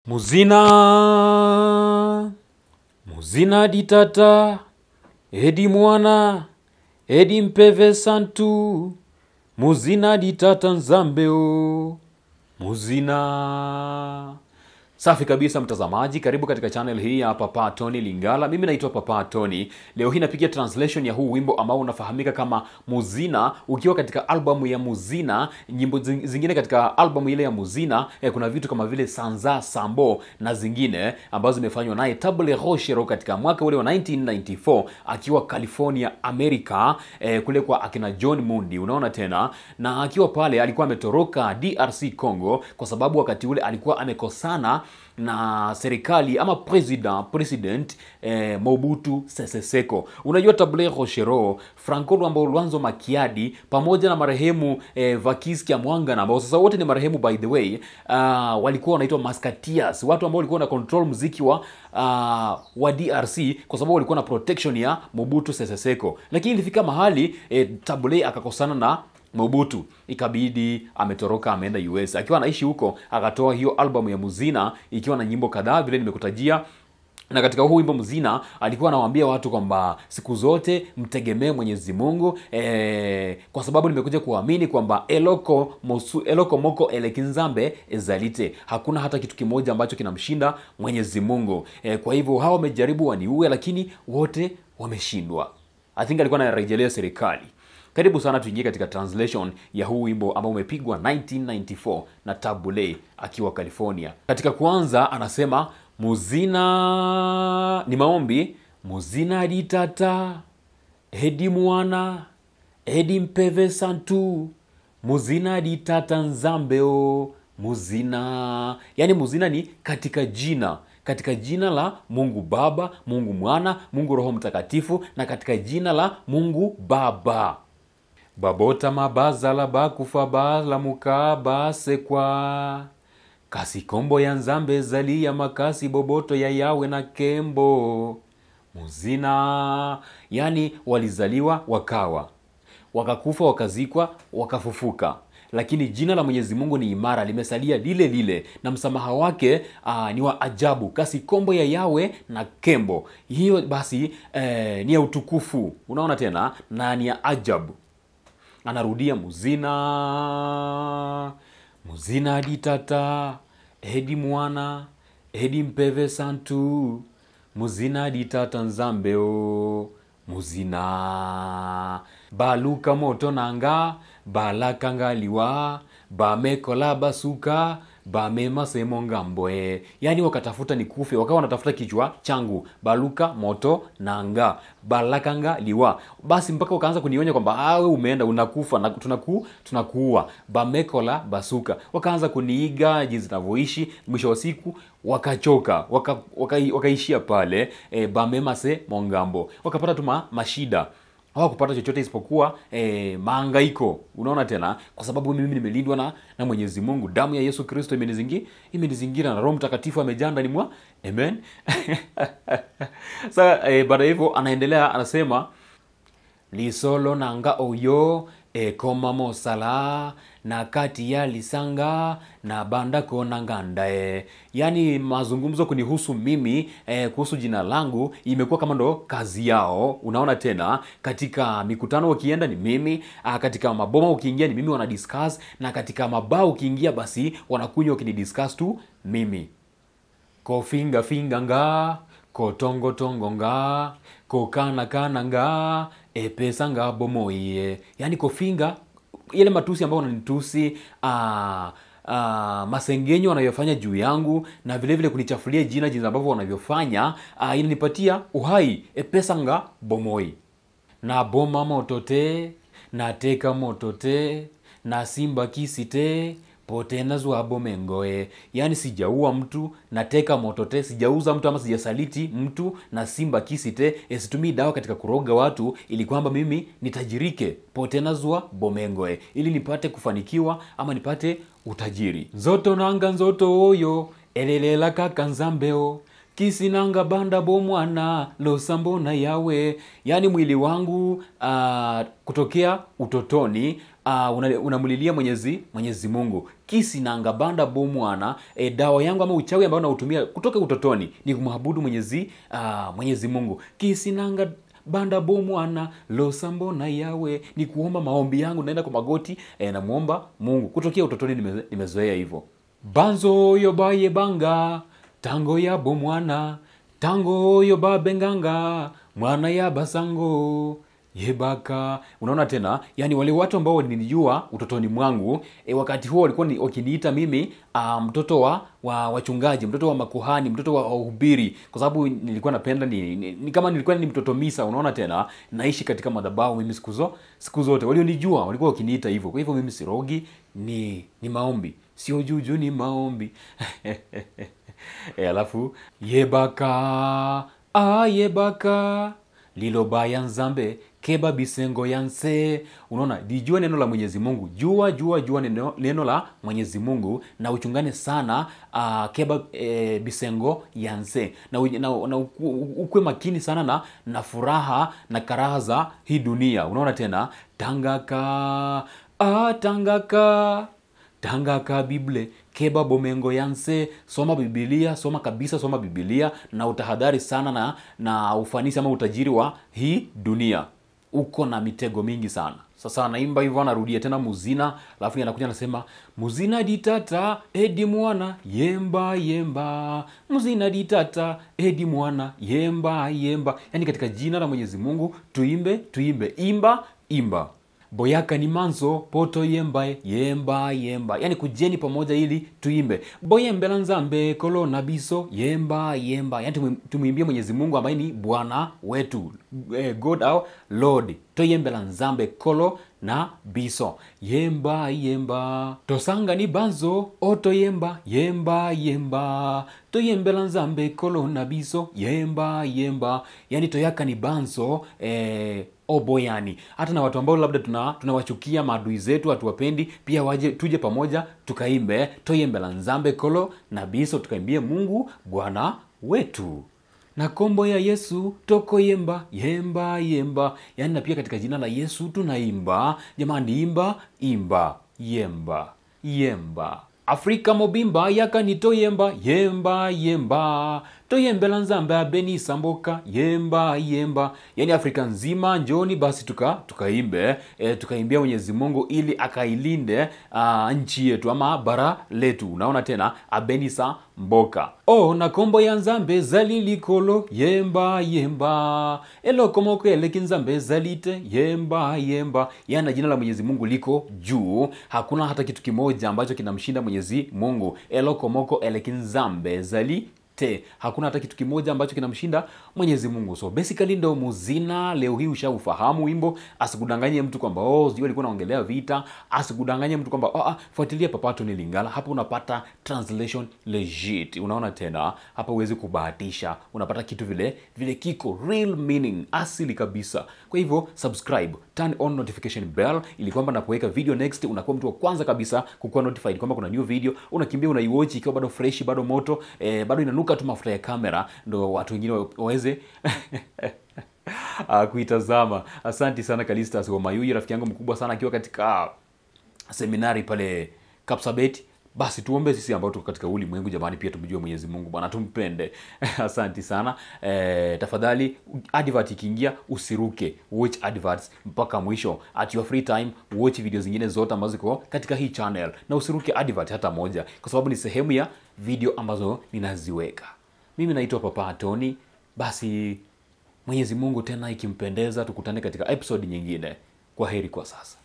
muzina muzina ditata edi mwana edi mpeve santu muzina ditata nzambeo muzina safi kabisa mtazamaji karibu katika channel hii ya papa tony lingala mimi naitwa papa tony leo hii napiga translation ya huu wimbo ambao unafahamika kama muzina ukiwa katika albamu ya muzina nyimbo zing- zingine katika albamu ile ya muzina eh, kuna vitu kama vile sanza sambo na zingine ambazo zimefanywa naye table rochero katika mwaka ule wa 1994 akiwa california america eh, kule kwa akina john mundi unaona tena na akiwa pale alikuwa ametoroka drc congo kwa sababu wakati ule alikuwa amekosana na serikali ama president president eh, mobutu sese seko unajua table rochero franco lwambo lwanzo makiadi pamoja na marehemu eh, vakis kiamwangana ambao sasa wote ni marehemu by the way uh, walikuwa wanaitwa maskatias watu ambao walikuwa na control mziki wa uh, wa drc kwa sababu walikuwa na protection ya mobutu sese seko lakini ilifika mahali eh, table akakosana na mobutu ikabidi ametoroka ameenda us akiwa anaishi huko akatoa hiyo albamu ya muzina ikiwa na nyimbo kadhaa vile nimekutajia na katika huu wimbo mzina alikuwa anawaambia watu kwamba siku zote mtegemee mwenyezi mungu eh, kwa sababu nimekuja kuamini kwamba eloko, mosu, eloko moko elekinzambe ezalite hakuna hata kitu kimoja ambacho kinamshinda mwenyezi mungu eh, kwa hivyo hawa wamejaribu waniue lakini wote wameshindwa i think alikuwa anarejelea serikali karibu sana tuingie katika translation ya huu wimbo ambao umepigwa 1994 na tabule akiwa california katika kwanza anasema muzina ni maombi muzina ditata edi mwana edi mpeve santu muzina ditata nzambeo muzina yaani muzina ni katika jina katika jina la mungu baba mungu mwana mungu roho mtakatifu na katika jina la mungu baba babota mabazala bakufa balamuka basekwa kasi kombo ya nzambe ezali ya makasi boboto ya yawe na kembo muzina yani walizaliwa wakawa wakakufa wakazikwa wakafufuka lakini jina la mwenyezi mungu ni imara limesalia lile lile na msamaha wake aa, ni wa ajabu kasi kombo ya yawe na kembo hiyo basi eh, ni ya utukufu unaona tena na ni ya ajabu anarudia muzina muzina ditata edi mwana edi mpeve santu muzina ditata nzambeo muzina baluka moto nanga balakangaliwa bamekola basuka bamemasembo ngambwe yaani wakatafuta ni kufe wakawa wanatafuta kichwa changu baluka moto nanga balakanga liwa basi mpaka wakaanza kunionya kwamba awe umeenda unakufa na tunaku, tunakuua bamekola basuka wakaanza kuniiga jinsi navyoishi mwisho wa siku wakachoka waka, waka, wakaishia pale e, bamemase mongambo wakapata tu ma- mashida hawakupata chochote isipokuwa eh, maangaiko unaona tena kwa sababu mimi nimelindwa na, na mwenyezi mungu damu ya yesu kristo imenizingi imenizingira na roho mtakatifu amejaa ndani mwa amen sa eh, baada ya hivyo anaendelea anasema lisolo nanga oyo ekoma mosala na kati ya lisanga na banda kona ngandae yaani mazungumzo kunihusu mimi eh, kuhusu jina langu imekuwa kama ndo kazi yao unaona tena katika mikutano ukienda ni mimi ah, katika maboma ukiingia ni mimi wana discuss na katika mabaa ukiingia basi wanakunywa ukinidiscuss tu mimi kofingafinga nga kotongotongo nga kokanakana nga epesa nga bomoiye yaani kofinga ile matusi ambayo wananitusi ah, ah, masengenyo wanayofanya juu yangu na vile vile kunichafulia jina jinsi ambavyo wanavyofanya ah, inanipatia uhai epesa nga bomoi na boma moto te nateka moto te na simba kisi te potena zwabo mengoe yaani sijaua mtu nateka moto te sijauza mtu ama sijasaliti mtu na simba kisi te situmii dawa katika kuroga watu ili kwamba mimi nitajirike potena zwa bomengoe ili nipate kufanikiwa ama nipate utajiri nzoto nanga nzoto oyo elelela kaka nzambeo kisinanga banda bomwana losambona yawe yaani mwili wangu uh, kutokea utotoni uh, unamlilia mwenyezi mwenyezi mungu kisinanga banda bomwana e, dawa yangu ama uchawi ambao nautumia kutoka utotoni ni kumwabudu mwenyezi uh, mwenyezi mungu kisinanga banda bomwana losambona yawe ni kuomba maombi yangu naenda kwa magoti e, namwomba mungu kutokea utotoni nime, nimezoea hivyo banzo oyo bayebanga tango yabo mwana tango oyo babenganga mwana ya basango yebaka unaona tena yani wale watu ambao nilijua utotoni mwangu e, wakati huo walikuwa ni, wakiniita mimi a, mtoto wa, wa wachungaji mtoto wa makuhani mtoto wa wahubiri kwa sababu nilikuwa napenda ni, ni, ni kama nilikuwa ni mtoto misa unaona tena naishi katika madhabahu mimi siku zo siku zote walionijua walikuwa wakiniita hivyo kwa hivyo mimi sirogi ni ni maombi sio juju ni maombi e, alafu yebaka a yebaka lilobaya nzambe keba bisengo yanse unaona lijua neno la mwenyezi mungu jua jua jua neno, neno la mwenyezi mungu na uchungane sana uh, keba e, bisengo yanse na, na, na ukwe makini sana na na furaha na karaha za hii dunia unaona tena tangaka ah, tangaka tangaka bible keba bomengo yanse soma bibilia soma kabisa soma bibilia na utahadhari sana na na ufanisi ama utajiri wa hii dunia uko na mitego mingi sana sasa anaimba hivyo anarudia tena muzina alafu anakuja anasema muzina ditata edi mwana yemba yemba muzina ditata edi mwana yemba yemba yaani katika jina la mwenyezi mungu tuimbe tuimbe imba imba boyaka ni manzo poto yemba yemba yemba yani kujeni pamoja ili tuimbe boyembela nzambe kolo na biso yemba yemba yani tumwimbie mwenyezi mungu ambaye ni bwana wetu eh, god our lord toyembela nzambe kolo na biso yemba yemba tosanga ni banzo otoyemba yemba yemba toyembela nzambe kolo na biso yemba yemba yani toyaka ni banzo eh, oboyani hata na watu ambao labda tuna tunawachukia maadui zetu hatuwapendi pia waje tuje pamoja tukaimbe toyembela nzambe kolo na biso tukaimbie mungu bwana wetu na kombo ya yesu toko yemba yemba yemba yaani na pia katika jina la yesu tunaimba jamani imba imba yemba yemba afrika mobimba yakani toyemba yemba yemba toyembela nzambe abeni samboka yemba yemba yaani afrika nzima njoni basi tuka tukaimbe e, tukaimbia mwenyezi mungu ili akailinde uh, nchi yetu ama bara letu unaona tena abenisa mboka o na kombo ya nzambe zalilikolo yemba yemba elokomoko eleki nzambe zalite yemba yemba yaani jina la mwenyezi mungu liko juu hakuna hata kitu kimoja ambacho kinamshinda mwenyezi mungu elokomoko eleki nzambe zali te hakuna hata kitu kimoja ambacho kinamshinda mwenyezi mungu so basically ndo muzina leo hii ushaufahamu wimbo asikudanganye mtu kwamba oh, sijui alikuwa naongelea vita asikudanganye mtu kwamba oh, ah, fuatilia papato ni lingala hapo unapata translation legit unaona tena hapa huwezi kubahatisha unapata kitu vile vile kiko real meaning asili kabisa kwa hivyo subscribe turn on notification bell ili kwamba napoweka video next unakuwa mtu wa kwanza kabisa kukuwa notified kwamba kuna new video unakimbia unaiwatch ikiwa bado fresh bado moto eh, bado inanuka tu mafuta ya kamera ndo watu wengine waweze uh, kuitazama asanti sana kalistas wamayuyi rafiki yangu mkubwa sana akiwa katika seminari pale kapsabet basi tuombe sisi ambao tuko katika ulimwengu jamani pia tumjue mwenyezi mungu bwana tumpende asanti sana e, tafadhali advert ikiingia usiruke watch adverts mpaka mwisho at your free time watch video zingine zote ambazo ziko katika hii channel na usiruke advert hata moja kwa sababu ni sehemu ya video ambazo ninaziweka mimi naitwa papa tony basi mwenyezi mungu tena ikimpendeza tukutane katika episode nyingine kwa heri kwa sasa